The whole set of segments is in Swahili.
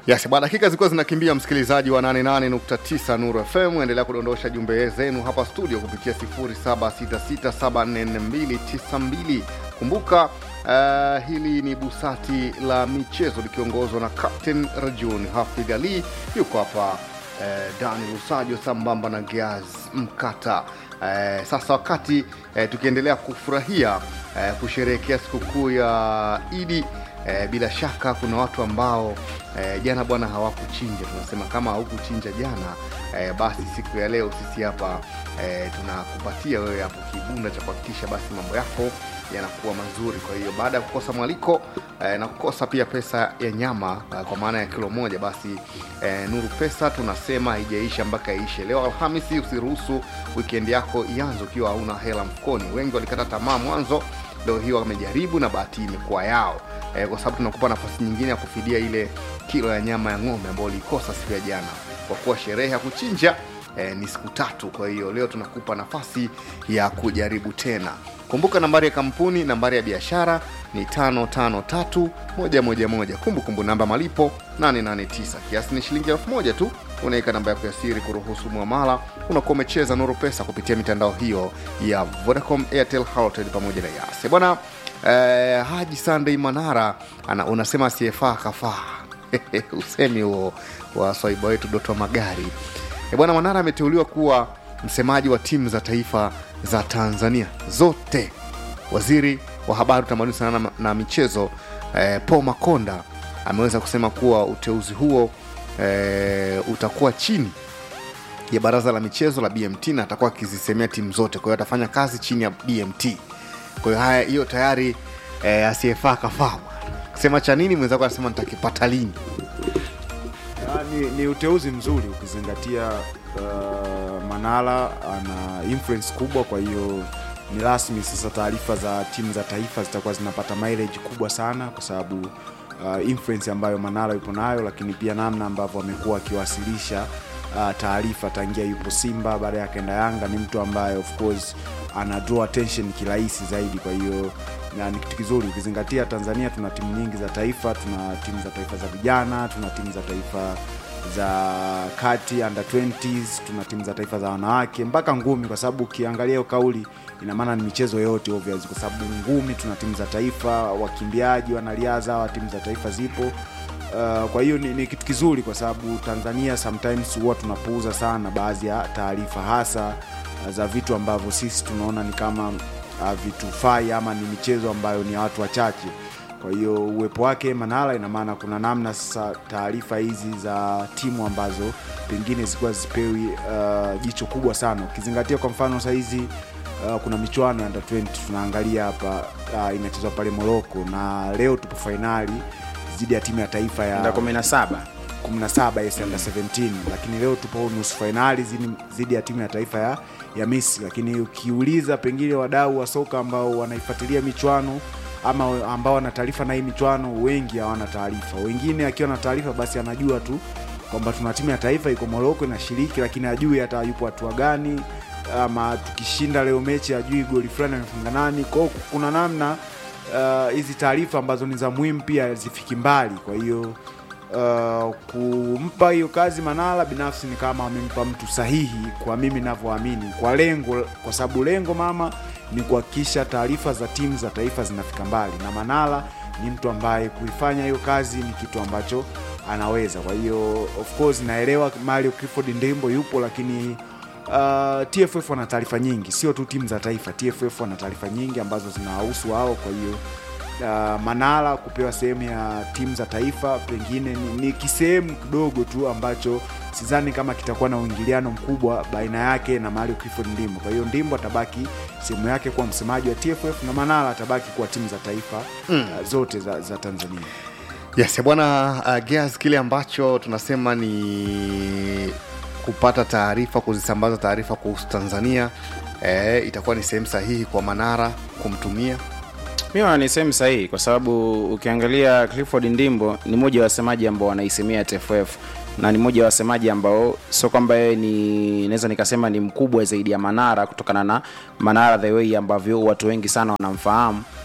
Yes, bwana, dakika zilikuwa zinakimbia, msikilizaji wa 88.9 Nuru FM, endelea kudondosha jumbe zenu hapa studio kupitia 0766744292. Kumbuka uh, hili ni busati la michezo likiongozwa na Captain Rajun Hafidh Ali, yuko hapa uh, Dani Lusajo sambamba na Geaz Mkata. Uh, sasa wakati uh, tukiendelea kufurahia uh, kusherehekea sikukuu ya Idi E, bila shaka kuna watu ambao e, jana bwana hawakuchinja. Tunasema kama haukuchinja jana e, basi siku ya leo sisi hapa e, tunakupatia wewe hapo kibunda cha kuhakikisha basi mambo yako yanakuwa mazuri. Kwa hiyo baada ya kukosa mwaliko e, na kukosa pia pesa ya nyama e, kwa maana ya kilo moja, basi e, Nuru Pesa tunasema haijaisha mpaka iishe. Leo Alhamisi, usiruhusu weekend yako ianze ukiwa hauna hela mfukoni. Wengi walikata tamaa mwanzo leo hii wamejaribu na bahati imekuwa yao e, kwa sababu tunakupa nafasi nyingine ya kufidia ile kilo ya nyama ya ng'ombe ambayo ulikosa siku ya jana, kwa kuwa sherehe ya kuchinja e, ni siku tatu. Kwa hiyo leo tunakupa nafasi ya kujaribu tena. Kumbuka nambari ya kampuni, nambari ya biashara ni 553111. Kumbukumbu namba malipo 889, kiasi ni shilingi elfu moja tu. Unaweka namba yako ya siri kuruhusu mwamala, unakuwa umecheza Nuru Pesa kupitia mitandao hiyo ya Vodacom, Airtel, Halotel pamoja na Yas bwana. Eh, Haji Sunday Manara ana, unasema asiyefaa kafaa usemi huo wa swaiba wetu Doto Magari. E bwana, Manara ameteuliwa kuwa msemaji wa timu za taifa za Tanzania zote. Waziri wa habari, utamaduni, sanaa na, na michezo eh, Paul Makonda ameweza kusema kuwa uteuzi huo eh, utakuwa chini ya baraza la michezo la BMT na atakuwa akizisemea timu zote, kwa hiyo atafanya kazi chini ya BMT. Kwa hiyo haya, hiyo tayari eh, asiyefaa kafaa. Sema cha nini mwenzako anasema nitakipata lini? Ah, ni, ni uteuzi mzuri ukizingatia uh, Manara ana influence kubwa, kwa hiyo ni rasmi sasa taarifa za timu za taifa zitakuwa zinapata mileage kubwa sana kwa sababu uh, influence ambayo Manara yupo nayo, lakini pia namna ambavyo amekuwa akiwasilisha uh, taarifa tangia yupo Simba, baada ya akaenda Yanga, ni mtu ambaye of course ana draw attention kirahisi zaidi. Kwa hiyo na ni kitu kizuri ukizingatia Tanzania tuna timu nyingi za taifa, tuna timu za taifa za vijana, tuna timu za taifa za kati under 20s, tuna timu za taifa za wanawake mpaka ngumi, kwa sababu ukiangalia hiyo kauli ina maana ni michezo yote obvious, kwa sababu ngumi tuna timu za taifa, wakimbiaji, wanariadha wa timu za taifa zipo. Uh, kwa hiyo ni, ni kitu kizuri kwa sababu Tanzania sometimes huwa tunapuuza sana baadhi ya taarifa hasa uh, za vitu ambavyo sisi tunaona ni kama uh, vitufai ama ni michezo ambayo ni ya watu wachache. Kwa hiyo uwepo wake Manara ina maana kuna namna sasa taarifa hizi za timu ambazo pengine zilikuwa zipewi uh, jicho kubwa sana, ukizingatia kwa mfano sahizi uh, kuna michuano ya under 20 tunaangalia hapa uh, inachezwa pale Morocco na leo tupo fainali dhidi ya timu ya taifa ya Nda 17 17 yes, under 17 lakini leo tupo nusu fainali zidi- dhidi ya timu ya taifa ya, ya Misri. Lakini ukiuliza pengine wadau wa soka ambao wanaifuatilia michuano ama ambao wana taarifa na hii michuano, wengi hawana taarifa. Wengine akiwa na taarifa basi anajua tu kwamba tuna timu ya taifa iko Moroko inashiriki, lakini ajui hata yupo hatua gani, ama tukishinda leo mechi ajui goli fulani amefunga nani. Kwa hiyo kuna namna uh, hizi taarifa ambazo ni za muhimu pia zifiki mbali, kwa hiyo uh, kumpa hiyo kazi Manara binafsi ni kama amempa mtu sahihi, kwa mimi navyoamini, kwa lengo, kwa sababu lengo mama ni kuhakikisha taarifa za timu za taifa zinafika mbali, na Manara ni mtu ambaye kuifanya hiyo kazi ni kitu ambacho anaweza. Kwa hiyo of course naelewa Mario Clifford Ndembo yupo, lakini uh, TFF wana taarifa nyingi, sio tu timu za taifa. TFF wana taarifa nyingi ambazo zinawahusu wao, kwa hiyo uh, Manara kupewa sehemu ya timu za taifa pengine ni, ni kisehemu kidogo tu ambacho sidhani kama kitakuwa na uingiliano mkubwa baina yake na Mario Clifford Ndimbo. Kwa hiyo Ndimbo atabaki sehemu yake kuwa msemaji wa TFF na Manara atabaki kuwa timu za taifa mm. uh, zote za, za Tanzania. Yes, bwana uh, Gears, kile ambacho tunasema ni kupata taarifa, kuzisambaza taarifa kuhusu Tanzania eh, itakuwa ni sehemu sahihi kwa Manara kumtumia mi naona ni sehemu sahihi kwa sababu ukiangalia Clifford Ndimbo ni mmoja wa wasemaji ambao wanaisemea TFF na ni mmoja wa wasemaji ambao sio kwamba yeye ni naweza nikasema ni mkubwa zaidi ya Manara kutokana na Manara the way ambavyo watu wengi sana wanamfahamu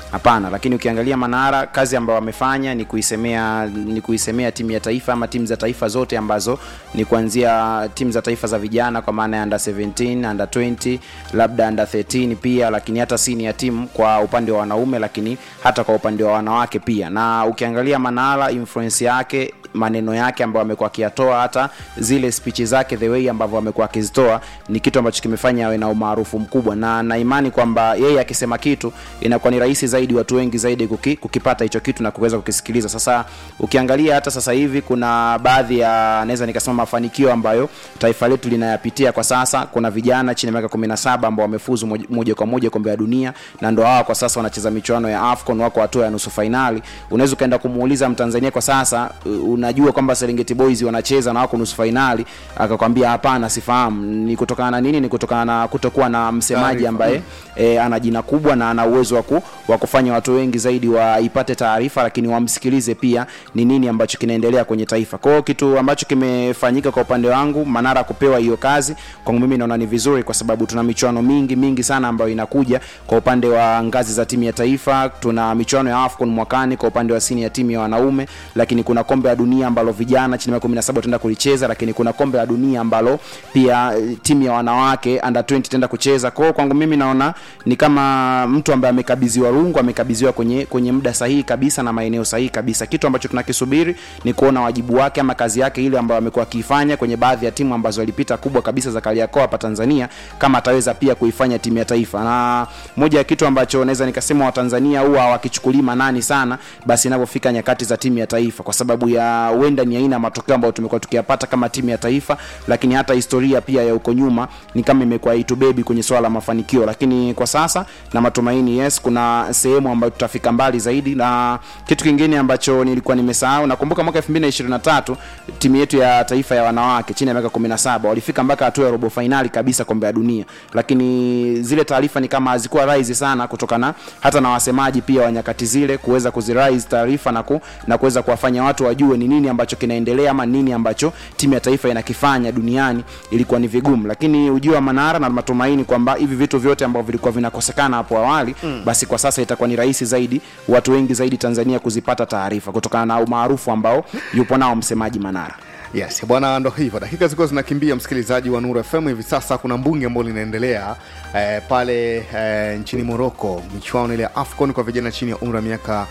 hapana lakini ukiangalia manara kazi ambayo wamefanya ni kuisemea ni kuisemea timu ya taifa ama timu za taifa zote ambazo ni kuanzia timu za taifa za vijana kwa maana ya under 17 under 20 labda under 13 pia lakini hata senior team kwa upande wa wanaume lakini hata kwa upande wa wanawake pia na ukiangalia manara influence yake maneno yake ambayo amekuwa akiyatoa hata zile spichi zake the way ambavyo amekuwa akizitoa ni kitu ambacho kimefanya awe na umaarufu mkubwa na na imani kwamba yeye akisema kitu inakuwa ni rahisi zaidi watu wengi zaidi kuki, kukipata hicho kitu na kuweza kukisikiliza sasa ukiangalia hata sasa hivi kuna baadhi ya naweza nikasema mafanikio ambayo taifa letu linayapitia kwa sasa kuna vijana chini ya miaka 17 ambao wamefuzu moj- moja kwa moja kombe la dunia na ndo hawa kwa sasa wanacheza michuano ya afcon wako hatua ya nusu fainali unaweza ukaenda kumuuliza mtanzania kwa sasa u- unajua kwamba serengeti boys wanacheza na wako nusu fainali akakwambia hapana sifahamu ni kutokana na nini ni kutokana na kutokuwa na msemaji Taarifa. ambaye e, ana jina kubwa na ana uwezo wa ku- wa kufanya watu wengi zaidi waipate taarifa lakini wamsikilize pia ni nini ambacho kinaendelea kwenye taifa kwao kitu ambacho kimefanyika kwa upande wangu manara kupewa hiyo kazi kwangu mimi naona ni vizuri kwa sababu tuna michuano mingi mingi sana ambayo inakuja kwa upande wa ngazi za timu ya taifa tuna michuano ya afcon mwakani kwa upande wa sini ya timu ya wanaume lakini kuna kombe la dunia ambalo vijana chini ya miaka 17 wataenda kulicheza lakini kuna kombe la dunia ambalo pia eh, timu ya wanawake under 20 itaenda kucheza kwao kwangu mimi naona ni kama mtu ambaye amekabidhiwa rungu amekabidhiwa kwenye kwenye muda sahihi kabisa na maeneo sahihi kabisa kitu ambacho tunakisubiri ni kuona wajibu wake ama kazi yake ile ambayo amekuwa akiifanya kwenye baadhi ya timu ambazo alipita kubwa kabisa za Kariakoo hapa Tanzania kama ataweza pia kuifanya timu ya taifa na moja ya kitu ambacho naweza nikasema Watanzania huwa hawakichukulii manani sana basi inapofika nyakati za timu ya taifa kwa sababu ya huenda ni aina ya matokeo ambayo tumekuwa tukiyapata kama timu ya taifa lakini hata historia pia ya huko nyuma ni kama imekuwa itubebi kwenye swala la mafanikio lakini kwa sasa na matumaini yes kuna sehemu ambayo tutafika mbali zaidi na kitu kingine ambacho nilikuwa nimesahau nakumbuka mwaka 2023 timu yetu ya taifa ya wanawake chini ya miaka 17 walifika mpaka hatua ya robo fainali kabisa kombe la dunia lakini zile taarifa ni kama hazikuwa rise sana kutokana hata na wasemaji pia wa nyakati zile kuweza kuzirise taarifa na, ku, na kuweza kuwafanya watu wajue ni nini ambacho kinaendelea ama nini ambacho timu ya taifa inakifanya duniani ilikuwa ni vigumu lakini ujio wa manara na matumaini kwamba hivi vitu vyote ambavyo vilikuwa vinakosekana hapo awali mm. basi kwa sasa itakuwa ni rahisi zaidi watu wengi zaidi tanzania kuzipata taarifa kutokana na umaarufu ambao yupo nao msemaji manara yes bwana ndo hivyo dakika zilikuwa zinakimbia msikilizaji wa nuru fm hivi sasa kuna mbunge ambao linaendelea eh, pale eh, nchini moroko michuano ile ya afcon kwa vijana chini ya umri wa miaka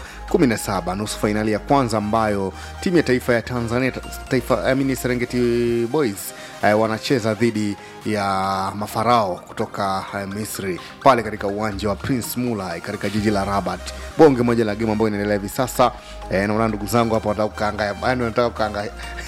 17 nusu fainali ya kwanza ambayo timu ya taifa ya tanzania ta- taifa I mean, serengeti boys eh, wanacheza dhidi ya mafarao kutoka eh, misri pale katika uwanja wa prince mulai katika jiji la rabat bonge moja la game ambayo inaendelea hivi sasa eh, naona ndugu zangu hapa wanataka kukaanga yani wanataka kukaanga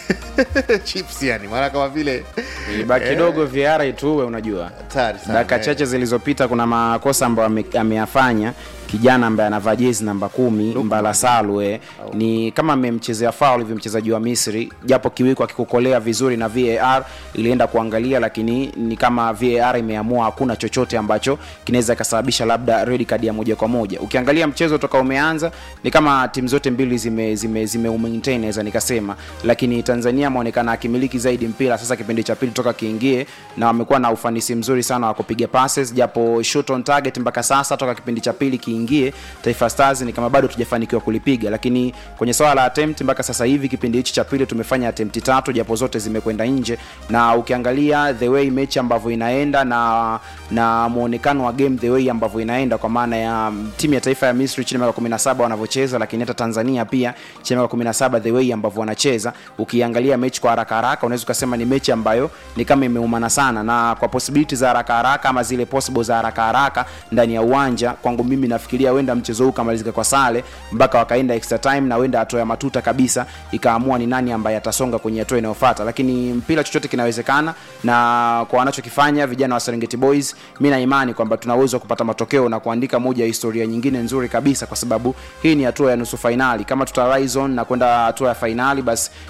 chips yani maana kama vile baki kidogo VR ituwe unajua hatari sana dakika eh. chache zilizopita kuna makosa ambayo ame- ameyafanya kijana ambaye anavaa jezi namba kumi mbala salwe ni kama amemchezea faul hivi mchezaji wa misri japo kiwiko akikukolea vizuri na var ilienda kuangalia lakini ni kama var imeamua hakuna chochote ambacho kinaweza ikasababisha labda red card ya moja kwa moja ukiangalia mchezo toka umeanza ni kama timu zote mbili zime zime, zime maintain naweza nikasema lakini tanzania ameonekana akimiliki zaidi mpira sasa kipindi cha pili toka kiingie na wamekuwa na ufanisi mzuri sana wa kupiga passes japo shot on target mpaka sasa toka kipindi cha pili kiingie taifa stars ni kama bado tujafanikiwa kulipiga lakini kwenye swala la attempt mpaka sasa hivi kipindi hichi cha pili tumefanya attempt tatu japo zote zimekwenda nje na ukiangalia the way mechi ambavyo inaenda na na muonekano wa game the way ambavyo inaenda kwa maana ya mm, timu ya taifa ya misri chini ya miaka 17 wanavyocheza lakini hata tanzania pia chini ya miaka 17 the way ambavyo wanacheza ukiangalia mechi kwa haraka haraka unaweza ukasema ni mechi ambayo ni kama imeumana sana na kwa possibility za haraka haraka ama zile possible za haraka haraka ndani ya uwanja kwangu mimi nafikiria wenda mchezo huu ukamalizika kwa sale mpaka wakaenda extra time na wenda hatua ya matuta kabisa ikaamua ni nani ambaye atasonga kwenye hatua inayofuata lakini mpira chochote kinawezekana na kwa wanachokifanya vijana wa serengeti boys mi na imani kwamba tuna uwezo wa kupata matokeo na kuandika moja ya historia nyingine nzuri kabisa kwa sababu hii ni hatua ya nusu fainali kama tuta rise on na kwenda hatua ya fainali basi itakuwa ni moja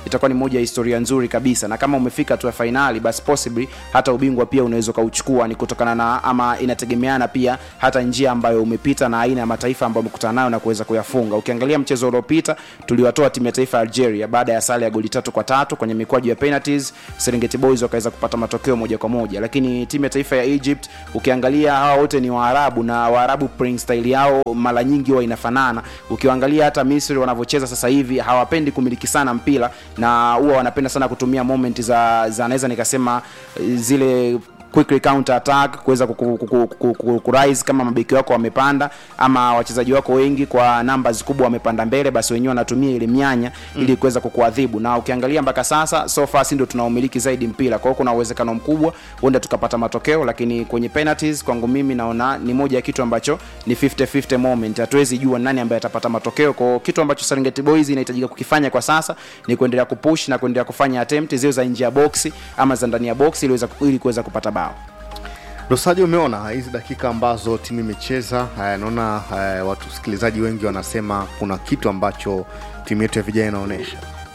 moja ya historia nzuri kabisa na kama umefika tu ya fainali basi possibly hata ubingwa pia unaweza ukauchukua ni kutokana na ama inategemeana pia hata njia ambayo umepita na aina ya mataifa ambayo umekutana nayo na kuweza kuyafunga ukiangalia mchezo uliopita tuliwatoa timu ya taifa ya algeria baada ya sare ya goli tatu kwa tatu kwenye mikwaju ya penalties serengeti boys wakaweza kupata matokeo moja kwa moja lakini timu ya taifa ya egypt ukiangalia hawa wote ni waarabu na waarabu playing style yao mara nyingi huwa inafanana ukiangalia hata misri wanavyocheza sasa hivi hawapendi kumiliki sana mpira na huwa wanapenda sana kutumia moment za, za naweza nikasema eh, zile quick counter attack kuweza kuku- kuku- kuku- kuku- kurise kama mabeki wako wamepanda ama wachezaji wako wengi kwa numbers kubwa wamepanda mbele basi wenyewe wanatumia ile mianya mm. ili kuweza kukuadhibu na ukiangalia mpaka sasa so far si ndio tunaumiliki zaidi mpira kwa hiyo kuna uwezekano mkubwa huenda tukapata matokeo lakini kwenye penalties kwangu mimi naona ni moja ya kitu ambacho ni 50-50 moment hatuwezi jua nani ambaye atapata matokeo kwa hiyo kitu ambacho Serengeti Boys inahitajika kukifanya kwa sasa ni kuendelea kupush na kuendelea kufanya attempt ziwe za nje ya boksi ama za ndani ya boksi ili kuweza- ili kuweza kupata bao Dosaji, umeona hizi dakika ambazo timu imecheza. eh, Naona eh, watu wasikilizaji wengi wanasema kuna kitu ambacho timu yetu ya vijana inaonyesha.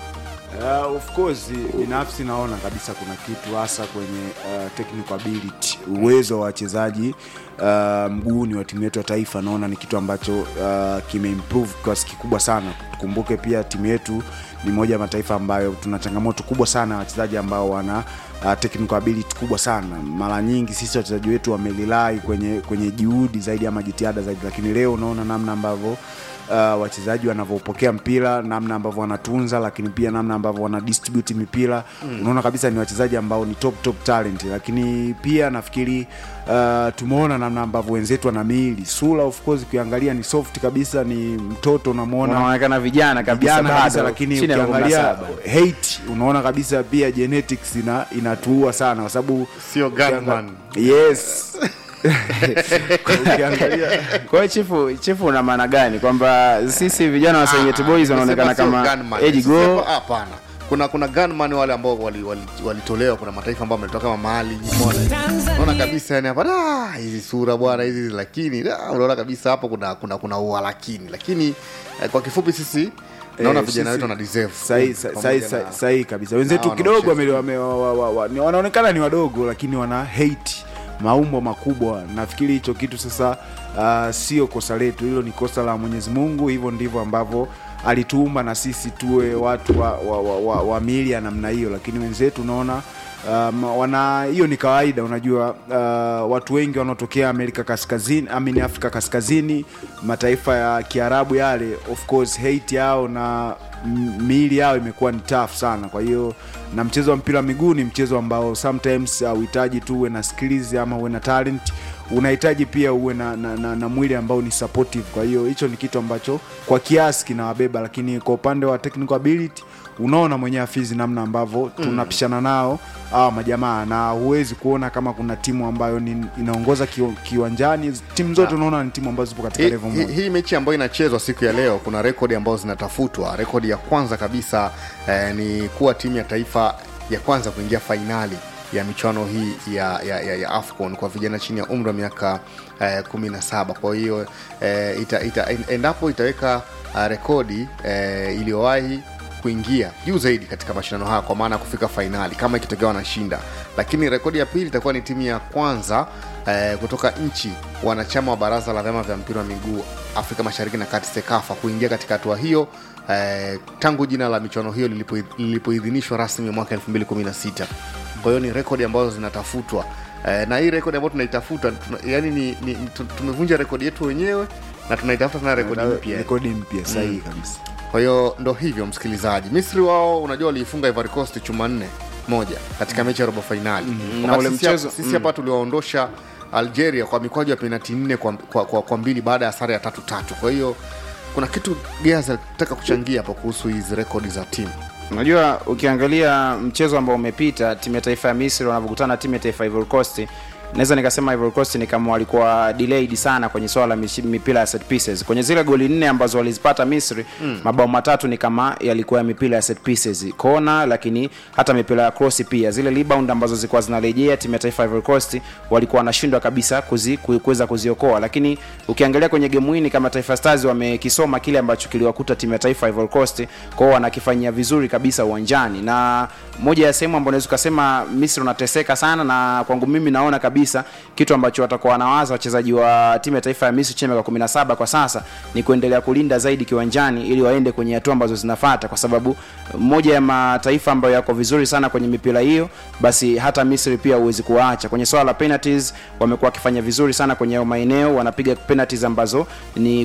Uh, of course binafsi naona kabisa kuna kitu hasa kwenye uh, technical ability uwezo wa wachezaji uh, mguuni wa timu yetu ya taifa naona ni kitu ambacho uh, kimeimprove kwa kiasi kikubwa sana tukumbuke pia timu yetu ni moja ya mataifa ambayo tuna changamoto kubwa sana ya wachezaji ambao wana uh, technical ability kubwa sana mara nyingi sisi wachezaji wetu wamelilai kwenye kwenye juhudi zaidi ama jitihada zaidi lakini leo unaona namna ambavyo uh, wachezaji wanavyopokea mpira namna ambavyo wanatunza lakini pia namna ambavyo wana distribute mipira mm. unaona kabisa ni wachezaji ambao ni top top talent lakini pia nafikiri uh, tumeona namna ambavyo wenzetu wana miili sura of course ukiangalia ni soft kabisa ni mtoto unamwona unaonekana vijana kabisa vijana kabisa bado, lakini chini ya ukiangalia 17. hate unaona kabisa pia genetics ina inatuua sana kwa sababu Sio ukianga- gunman. yes ukiangalia kwa hiyo chifu chifu una maana gani kwamba sisi vijana wa Serengeti Boys wanaonekana Sema sio kama gunman. age Sisi go hapa- Hapana, kuna kuna gunman wale ambao walitolewa wali, wali walitolewa, kuna mataifa ambao wametoka kama Mali, umeona unaona kabisa yani hapa da hizi sura bwana hizi, lakini da, unaona kabisa hapo kuna kuna kuna ua lakini lakini eh, kwa kifupi sisi naona Eh, vijana sisi- wetu wana deserve sahi pamoja sahi- na- sahi- sahi kabisa wenzetu na kidogo wanaocheza. wame- wame- wa- wa- wa- ni- wanaonekana ni wadogo lakini wana hate maumbo makubwa nafikiri hicho kitu sasa uh, sio kosa letu hilo ni kosa la mwenyezi mungu hivyo ndivyo ambavyo alituumba na sisi tuwe watu wa, wa, wa, wa, wa mili ya namna hiyo lakini wenzetu unaona um, wana hiyo ni kawaida unajua uh, watu wengi wanaotokea amerika kaskazini amini afrika kaskazini mataifa ya kiarabu yale of course hate yao na m- miili yao imekuwa ni tough sana kwa hiyo na mchezo wa mpira wa miguu ni mchezo ambao sometimes hauhitaji tu uwe na skills ama uwe na talent unahitaji pia uwe na, na, na, na mwili ambao ni supportive kwa hiyo hicho ni kitu ambacho kwa kiasi kinawabeba lakini kwa upande wa technical ability unaona mwenyewe afizi namna ambavyo tunapishana nao awa majamaa na huwezi kuona kama kuna timu ambayo ni, inaongoza kiwa- kiwanjani timu zote unaona ni timu ambazo zipo katika Hii- level hii- moja hii mechi ambayo inachezwa siku ya leo kuna rekodi ambazo zinatafutwa rekodi ya kwanza kabisa eh, ni kuwa timu ya taifa ya kwanza kuingia fainali ya michuano hii ya, ya, ya, ya afcon kwa vijana chini ya umri wa miaka eh, 17 kwa hiyo eh, ita, ita, en- endapo itaweka uh, rekodi eh, iliyowahi kuingia juu zaidi katika mashindano haya kwa maana ya kufika fainali kama ikitokea wanashinda lakini rekodi ya pili itakuwa ni timu ya kwanza eh, kutoka nchi wanachama wa baraza la vyama vya mpira wa miguu afrika mashariki na kati sekafa kuingia katika hatua hiyo eh, tangu jina la michuano hiyo lilipo- lilipoidhinishwa rasmi mwaka 2016 kwa hiyo ni rekodi ambazo zinatafutwa eh, na hii rekodi ambayo tunaitafuta tuna, yani ni, ni, tu- tumevunja rekodi yetu wenyewe na tunaitafuta tena rekodi mpya rekodi mpya sahihi kabisa kwa hiyo ndo hivyo msikilizaji misri wao unajua waliifunga Ivory Coast chuma nne moja katika mechi ya robo fainali Na Wakati ule sisi hapa- mchezo- sisi hapa tuliwaondosha algeria kwa mikwaju ya penati nne kwa, kwa, kwa, kwa mbili baada ya sare ya tatu tatu kwa hiyo kuna kitu geas alitaka kuchangia hapo kuhusu hizi rekodi za timu unajua ukiangalia mchezo ambao umepita timu ya taifa ya misri wanavyokutana na timu ya taifa ya Ivory Coast naweza nikasema Ivory Coast ni kama walikuwa delayed sana kwenye swala la mishi- mipira ya set pieces kwenye zile goli nne ambazo walizipata Misri mm. mabao matatu ni kama yalikuwa ya mipira ya set pieces kona lakini hata mipira ya cross pia zile rebound ambazo zilikuwa zinarejea timu ya taifa ya Ivory Coast walikuwa wanashindwa kabisa kuzi, ku- kuweza kuziokoa lakini ukiangalia kwenye game hii ni kama Taifa Stars wamekisoma kile ambacho kiliwakuta timu ya taifa ya Ivory Coast kwao wanakifanyia vizuri kabisa uwanjani na moja ya sehemu ambayo unaweza ukasema Misri unateseka sana na kwangu mimi naona kabisa kitu ambacho watakuwa wanawaza wachezaji wa timu ya taifa ya Misri chini ya miaka 17 kwa sasa ni kuendelea kulinda zaidi kiwanjani ili waende kwenye hatua ambazo zinafata kwa sababu moja ya mataifa ambayo yako vizuri sana kwenye mipira hiyo basi hata Misri pia huwezi kuwaacha kwenye swala la penalties wamekuwa wakifanya vizuri sana kwenye hayo maeneo wanapiga penalties ambazo ni